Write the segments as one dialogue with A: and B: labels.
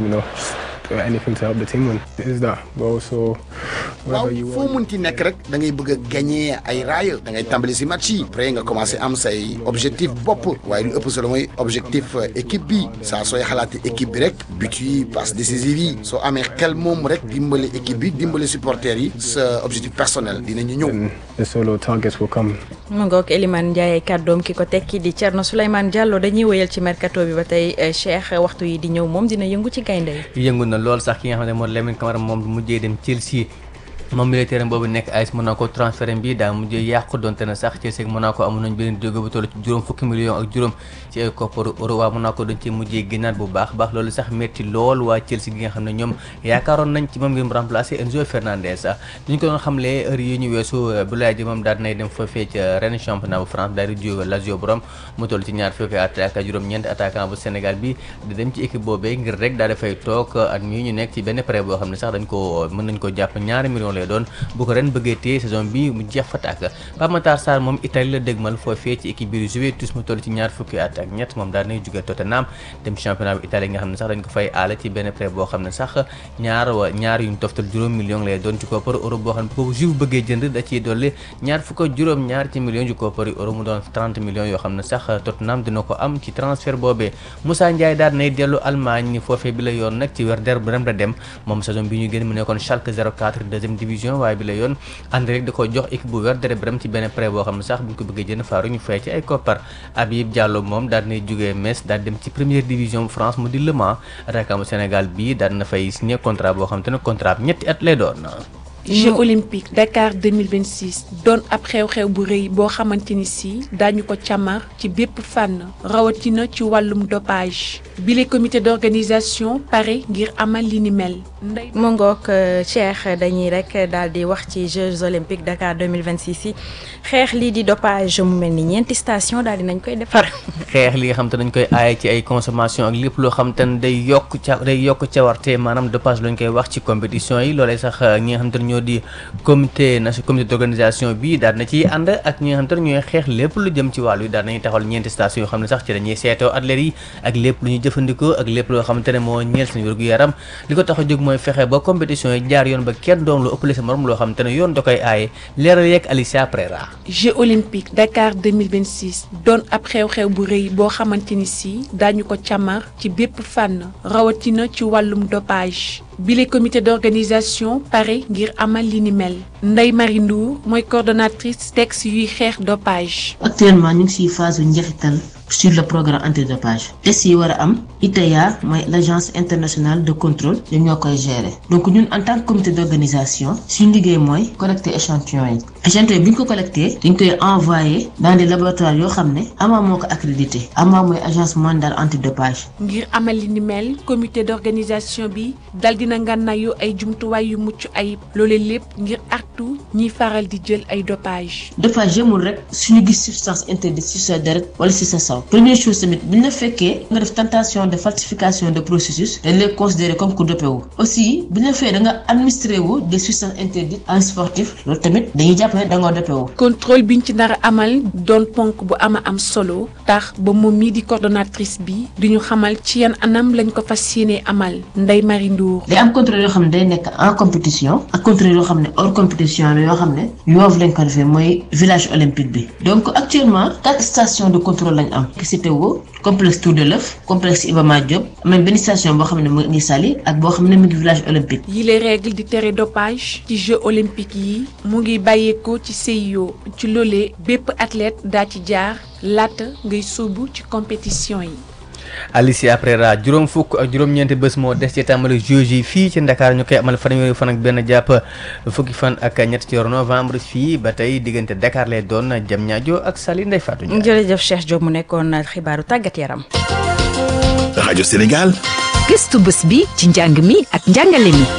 A: know, do anything to help the team win. It is that, but also
B: waaw
A: whatever you
B: foo
A: want.
B: munti nekk rek da ngay bëgg a gagné ay raaya da ngay tàmbali si match yi après nga commencé am say objectif bopp waaye lu ëpp solo mooy objectif euh, équipe bi saa sooy xalaati équipe bi rek but yi passe décisive yi soo amee xel moom rek dimbali équipe bi dimbali supporters yi sa objectif personnel dinañu ñëw.
A: And the solo targets will come.
C: mu ngoog Elimane Ndiaye kàddoom ki ko tekki di Thierno Souleymane Diallo dañuy wéyal ci mercato bi ba tey eh, Cheikh waxtu yi di ñëw moom dina yëngu ci gaynde yi
D: yëngu na lool sax ki nga xam ne moo Lamine Camara moom mujjee dem Chelsea moom militaire boobu nekk AS Monaco transfert bi daa mujjee yàqu donte na sax Chelsea ak Monaco amoon nañ beneen jóge bu toll ci juróom fukki millions ak juróom ci ay kopparu euro waa Monaco dañ cee mujjee génnaat bu baax baax loolu sax metti lool waa Chelsea gi nga xam ne ñoom yaakaaroon nañ ci moom ngir mu remplacer Enzo Fernandez sax ñu ko doon xamlee heure yi ñu weesu Boulaye Dia moom daal dinay dem foofee ca Rennes championnat bu France daal di jóge Lazio borom mu toll ci ñaar fukki attaque ak juróom-ñeent attaquant bu Sénégal bi di dem ci équipe boobee ngir rek daal dafay toog at mii ñu nekk ci benn prêt boo xam ne sax dañ ko mën nañ ko jàpp ñaari millions lay doon bu ko ren bëggee téye saison bi mu jeex fa tàkk Pape Matar Sarr moom Italie la dégmal foofee ci équipe bi di Juventus mu toll ci ñaar fukki at ak ñett moom daal nay jóge Tottenham dem ci championnat bu Italie nga xam ne sax dañ ko fay aale ci benn prêt boo xam ne sax ñaar wa ñaar yuñ toftal juróom millions lay doon ci koppar euro boo xam ne bu ko Juve bëggee jënd da ciy dolli ñaar fukk ak juróom ñaar ci millions ci koppar euro mu doon 30 millions yoo xam ne sax Tottenham dina ko am ci transfert boobee Moussa Ndiaye daal nay dellu Allemagne foofee bi la yoon nag ci Werder Bremen la dem moom saison bi ñu génn mu nekkoon Schalke 04 deuxième division waaye bi la yoon ànd rek da ko jox équipe bu Werder Bremen ci benn prêt boo xam ne sax bu ñu ko bëggee jënd faaru ñu fay ci ay koppar Habib Diallo moom daal dinay jógee Metz daal dem ci première division bu France mu di Le Mans attaquant bu Sénégal bii daal na fay signé contrat boo xam te ne contrat bi ñetti at lay doon
E: Jeux olympiques Dakar 2026 doon ab xew-xew bu rëy boo xamante ni si daañu ko càmmar ci bépp fànn rawatina ci wàllum dopage bile comité d'organisation pare ngir amal li ni mel. Ndey
C: mu ngoog eh, Cheikh dañuy rek daal di wax ci Jeux olympiques Dakar 2026 yi xeex lii di dopage mu mel ni ñeenti station daal di nañ koy defar
D: xeex li nga xam te dañ koy aaye ci ay consommation ak lépp loo xam te ne day yokk ca day yokk cawarte maanaam dopage lañ koy wax ci compétition yi loolee sax ñi nga xam te ne ñoo di comité national comité d'organisation bi daal na ciy ànd ak ñi nga xam te ne ñooy xeex lépp lu jëm ci wàllu yi daal nañuy taxawal ñeenti station yoo xam ne sax ci dañuy seetoo athlètes yi ak lépp lu ñuy jëfandikoo ak lépp loo xamante ne moo ñeel seen wér-gu-yaram li ko tax a jóg mooy fexe ba compétition yi jaar yoon ba kenn doom lu ëppale sa morom loo xamante ne yoon da koy aaye leeral yeeg Alicia Prera
E: Jeux olympiques Dakar 2026 doon ab xew-xew bu rëy boo xamante ni si daañu ko càmmar ci bépp fànn rawatina ci wàllum dopage bile comité d'organisation pare ngir amal li ni mel Ndeye Marie Ndour mooy coordonnatrice texte yuy xeex dopage.
F: actuellement ñu ngi ci phase njeexital sur le programme antidopage test yi war a am ITA mooy l' agence internationale de contrôle ñoom ñoo koy gérer donc ñun en tant que comité d' organisation suñu liggéey mooy collecter échantillon yi échantillon yi bu ñu ko collecté dañ koy envoyé dans des laboratoires yoo xam ne AMA moo ko accrédité AMA mooy agence mondiale antidopage
E: ngir amal li ni mel comité d'organisation bi dal dina ngànnaayu ay jumtuwaay yu mucc ayib loole lépp ngir artu ñiy faral di jël ay dopage
F: dopage yemul rek suñu gis substance interdite ci sa deret wala ci sa saw première chose tamit bu ñu la fekkee nga def tentation de falsification de processus dañ lay considérer comme ku dopé wu aussi bu ñu la fekkee da nga administré wu des substances interdites en sportif loolu tamit dañuy jàpp ne da nga dopé wu
E: contrôle biñ ci nar a amal doon ponk bu ama am solo tax ba moom mii di coordonnatrice bi di ñu xamal ci yan anam lañ ko fas yéenee amal Ndeye Marie Ndour
F: day am contrôle yoo xam ne day nekk en compétition ak contrôle yoo xam ne hors compétition la yoo xam ne yoof lañ ko defee mooy village olympique bi donc actuellement quatre stations de contrôle lañ am CTO complexe Tour de l'œuf complexe Iba Mar Diop am nañ benn station boo xam ne mu ngi Saly ak boo xam ne mu ngi village olympique
E: yi les règles di tere dopage ci Jeux olympiques yi mu ngi bàyyeekoo ci CIO ci loolee bépp athlète daa ci jaar laata ngay sóobu ci compétition yi
D: Alicia Prera juróom fukk ak juróom-ñeenti bés moo des ci tàmbali Jeux yi fii ci Ndakaar ñu koy amal fanweeri fan ak benn jàpp fukki fan ak ñett ci weeru novembre fii ba tey diggante Dakar lay doon Diamniadio ak Saly Ndeye Fatou Ndiaye.
C: jërëjëf Cheikh Diop mu nekkoon xibaaru tàggat yaram.
G: rajo Sénégal.
H: gëstu bés bi ci njàng mi ak njàngale mi.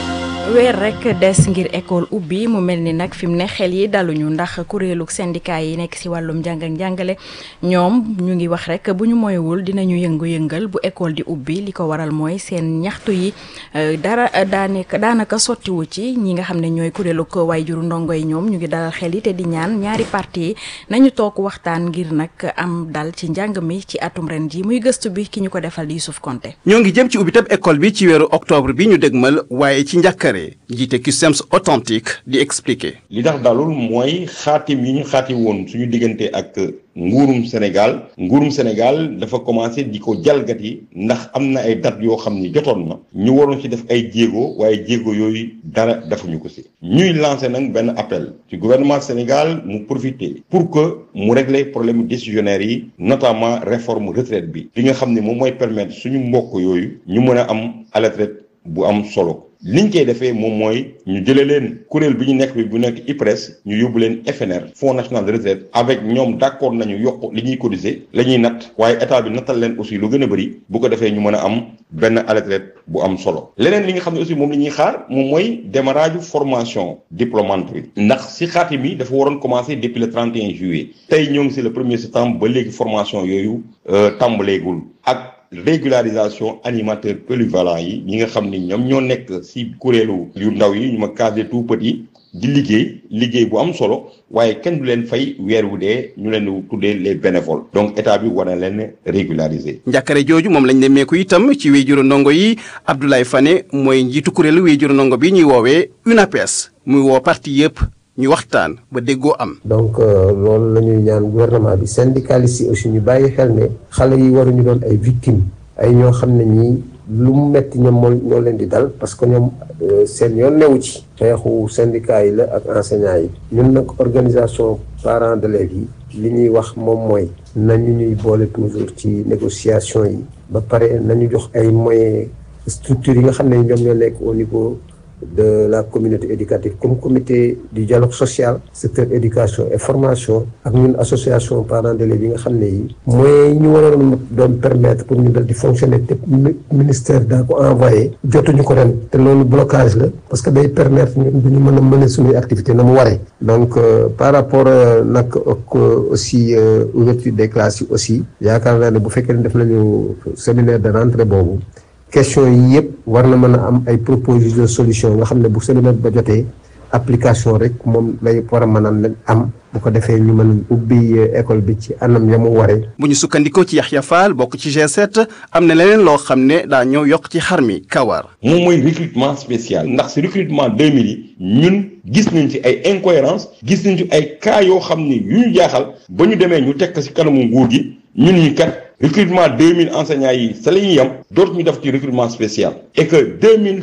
C: weer rek des ngir école ubbi mu mel ni nag fi mu ne xel yi daluñu ndax kuréelu syndicat yi nekk ci wàllum njàng ak njàngale ñoom ñu ngi wax rek bu ñu moywul dinañu yëngu-yëngal bu école di ubbi li ko waral mooy seen ñaxtu yi dara daanaka daanaka sottiwu ci ñi nga xam ne ñooy kuréelu ko waajuru ndongo yi ñoom ñu ngi dalal xel yi te di ñaan ñaari parti yi nañu toog waxtaan ngir nag am dal ci njàng mi ci atum ren ji muy gëstu bi ki ñu ko defal di Youssouf Konté
G: ñoo ngi jëm ci ubbitab école bi ci weeru octobre bi ñu dégmal waaye ci njàkkare jiite CUSEMS authentique di expliquer.
H: li tax dalul mooy xaatim yi ñu xaati woon suñu diggante ak nguurum Sénégal nguurum Sénégal dafa commencé di ko jalgati ndax am na ay date yoo xam ni jotoon na ñu waroon ci def ay jéego waaye jéego yooyu dara defuñu ko si ñuy lancé nag benn appel ci gouvernement Sénégal mu profiter pour que mu régler problème décisionnaire yi notamment réforme retraite bi li nga xam ne moom mooy permettre suñu mbokk yooyu ñu mën a am à la retraite bu am solo liñ koy defee moom mooy ñu jëlee leen kuréel bi ñu nekk bi bu nekk IPRES ñu yóbbu leen FNR Fonds national de retraite avec ñoom d'accord nañu yokk li ñuy cotiser la ñuy natt waaye état bi nattal leen aussi lu gën a bëri bu ko defee ñu mën a am benn à la retraite bu am solo leneen li nga xam ne aussi moom la ñuy xaar moom mooy démarrage formation diplômante bi ndax si xaati mi dafa waroon commencer depuis le 31 juillet tey ñoo ngi si le premier septembre ba léegi formation yooyu tàmbaleegul ak régularisation animateur polyvalent yi ñi nga xam ni ñoom ñoo nekk ci kuréelu yu ndaw yi ñu ma case tout petit di liggéey liggéey bu am solo waaye kenn du leen fay weer wu dee ñu leen di tuddee les bénévoles donc état bi war na leen régulariser.
G: njàkkare jooju moom lañ nemmeeku itam ci wéyjuru ndongo yi Abdoulaye Fane mooy njiitu kuréelu wéyjuru ndongo bi ñuy woowee UNAPES muy woo parti yëpp ñu waxtaan ba déggoo am.
I: donc loolu la ñuy ñaan gouvernement bi syndicalistes yi aussi ñu bàyyi xel ne xale yi waruñu doon ay victimes ay ñoo xam ne ñii lu mu metti ñoom moo ñoo leen di dal parce que ñoom seen yoon newu ci xeexu syndicat yi la ak enseignants yi ñun nag organisation parents d'élèves yi li ñuy wax moom mooy nañu ñuy boole toujours ci négociation yi ba pare nañu jox ay moyens structures yi nga xam ne ñoom ñoo nekk au niveau de la communauté éducative comme comité du dialogue social secteur éducation et formation ak ñun association parents d'élèves yi nga xam ne yi moyens yi ñu waroon doon permettre pour ñu dal di fonctionner te ministère daa ko envoyé jotuñu ko ren te loolu blocage la parce que day permettre ñun duñu mën a mener suñuy activité na mu waree donc par rapport nag ak aussi ouverture des classes yi aussi yaakaar naa ne bu fekkee ne def nañu séminaire de rentrée boobu question yi yëpp war na mën a am ay proposition de solution nga xam ne bu séminaire ba jotee application rek moom lay war a mën a am bu ko defee ñu mën ubbi école bi ci anam ya mu waree.
G: bu ñu sukkandikoo ci Yaxya Fall bokk ci G7 am na leneen loo xam ne daa ñëw yokk ci xar mi kawar.
H: moom mooy recrutement spécial ndax si recrutement 2000 yi ñun gis nañ ci ay incohérence gis nañ ci ay cas yoo xam ni yu ñu jaaxal ba ñu demee ñu tekk si kanamu nguur gi ñun ñi kat. recrutement 2000 enseignants yi sa la ñuy yem dootu ñu def ci recrutement spécial et que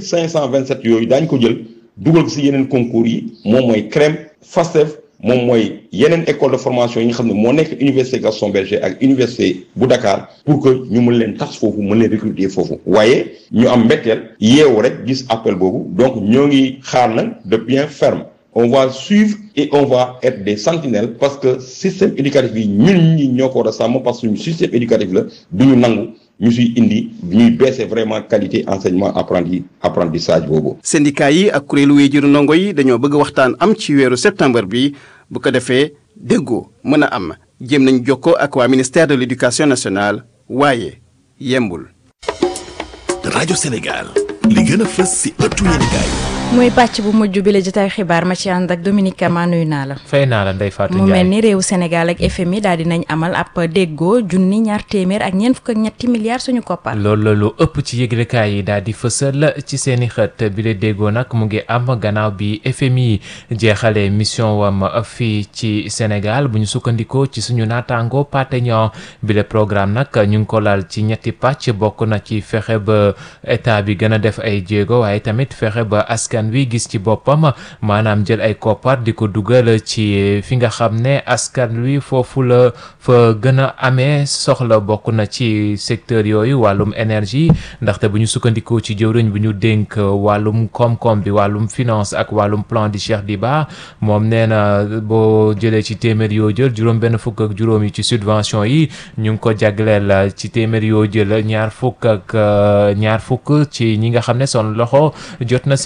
H: 2527 yooyu daañu ko jël dugal ko si yeneen concours yi moom mooy CREM FASTEF moom mooy yeneen école de formation yi nga xam ne moo nekk université Gaston Berger ak université bu Dakar pour que ñu mën leen tas foofu mën leen recruter foofu waaye ñu am mbetteel yeewu rek gis appel boobu donc ñoo ngi xaar nag de bien ferme on va suivre et on va être des sentinelles parce que système éducatif yi ñun ñi ñoo ko war a sàmm parce que suñu système éducatif la du ñu nangu ñu siy indi ñuy baisser vraiment qualité enseignement apprenti apprentissage boobu.
G: syndicat yi ak kuréelu wéyjuru ndongo yi dañoo bëgg waxtaan am ci weeru septembre bi bu ko defee déggoo mën a am jéem nañ jokkoo ak waa ministère de l'éducation nationale waaye yembul.
J: rajo Sénégal li gën a fës si ëttu yéenekaay
C: muy pàcc bu mujj bi la jotaay xibaar ma ci ànd ak Dominique Kama nuyu naa la.
K: fay naa la Ndeye Fatou
C: mu
K: Ndiaye
C: mel ni réewu Sénégal ak FMI daal di nañ amal ab déggoo junni ñaar téeméer ak ñeent fukk ak ñetti milliards suñu koppar.
K: loolu la lu ëpp ci yëglekaay yi daal di fësal ci seen i xët bi la déggoo nag mu ngi am gannaaw bi FMI jeexalee mission wam fii ci Sénégal bu ñu sukkandikoo ci suñu naataango Pategnon bi le programme nag ñu ngi ko laal ci ñetti pàcc bokk na ci fexe ba état bi gën a def ay jéego waaye tamit fexe ba askan wi gis ci boppam maanaam jël ay koppar di ko dugal ci fi nga xam ne askan wi foofu la fa gën a amee soxla bokk na ci secteur yooyu wàllum énergie ndaxte bu ñu sukkandikoo ci jëwriñ bu ñu dénk wàllum koom-koom bi wàllum finance ak wàllum plan di Cheikh Diba moom nee na boo jëlee ci téeméer yoo jël juróom benn fukk ak juróom yi ci subvention yi ñu ngi ko jagleel ci téeméer yoo jël ñaar fukk ak ñaar fukk ci ñi nga xam ne son loxo jot na seen ginnaaw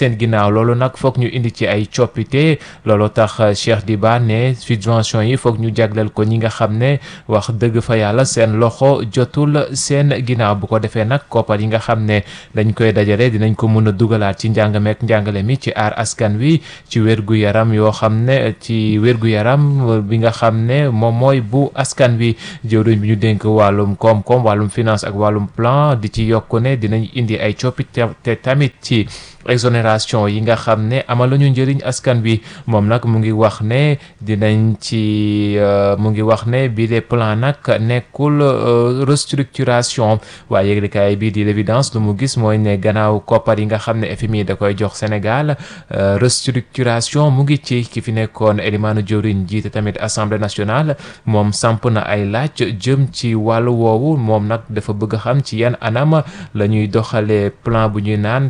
K: ginnaaw loolu nag foog ñu indi ci ay coppite loolu tax Cheikh Diba ne subvention yi foog ñu jagleel ko ñi nga xam ne wax dëgg fa yàlla seen loxo jotul seen ginnaaw bu ko defee nag koppar yi nga xam ne dañ koy dajale dinañ ko mën a dugalaat ci njàng meek njàngale mi ci aar askan wi ci wérgu yaram yoo xam ne ci wérgu yaram bi nga xam ne moom mooy bu askan wi jëwriñ bi ñu dénk wàllum koom-koom wàllum finance ak wàllum plan di ci yokku ne dinañ indi ay coppite te tamit ci exonération yi nga xam ne amal lañu njëriñ askan bi moom nag mu ngi wax ne dinañ ci mu ngi wax ne bi les plan nag nekkul restructuration waaye yëglekaay bii di l'évidence lu mu gis mooy ne gannaaw koppar yi nga xam ne FMI da koy jox Sénégal restructuration mu ngi ci ki fi nekkoon Elimane Diorine jiite tamit assemblée nationale moom samp na ay laaj jëm ci wàllu woowu moom nag dafa bëgg xam ci yan anam la ñuy doxalee plan bu ñuy naan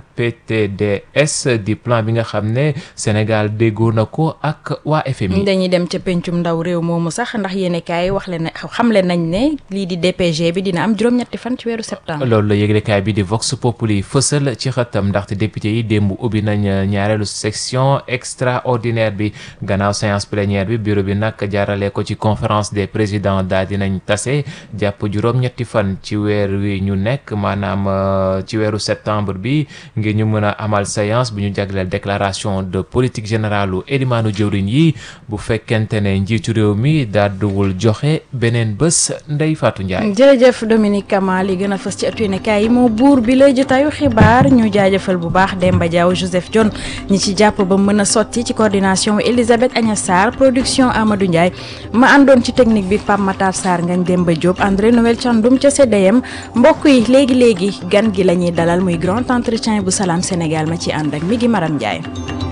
K: PTDS di plan bi nga xam ne Sénégal déggoo na ko ak waa FMI.
C: dañuy dem ca pencum ndaw réew moomu sax ndax yéen kaay wax leen ne xamle nañ ne lii di DPG bi dina am juróom-ñetti fan ci weeru septembre.
K: loolu la yëglekaay bi di Vox Populi fësal ci xëtam ndaxte député yi démb ubbi nañ ñaareelu section extraordinaire bi gannaaw séance plénière bi bureau bi nag jaarale ko ci conférence des présidents daal dinañ tase jàpp juróom-ñetti fan ci weer wi ñu nekk maanaam ci weeru septembre bi ngir ñu mën a amal séance bu ñu jagleel déclaration de politique générale u élimaanu jëwriñ yi bu fekkente ne njiitu réew mi daadduwul joxe beneen bés Ndeye Fatou Ndiaye.
C: jërëjëf Dominique Kama li gën a fës ci ëttu yéenekaay yi moo buur bi lay jotaayu xibaar ñu jaajëfal bu baax Demba Diaw Joseph John ñi ci jàpp ba mën a sotti ci coordination Elisabeth Agnes Sarr production Amadou Ndiaye ma àndoon ci technique bi Pape Matar Sarr ngañ Demba Diop André Noël Thiandoum ca CDM mbokk yi léegi léegi gan gi la ñuy dalal muy grand entretien bu Salam Sénégal ma ci ànd ak mi gi Maram Ndiaye.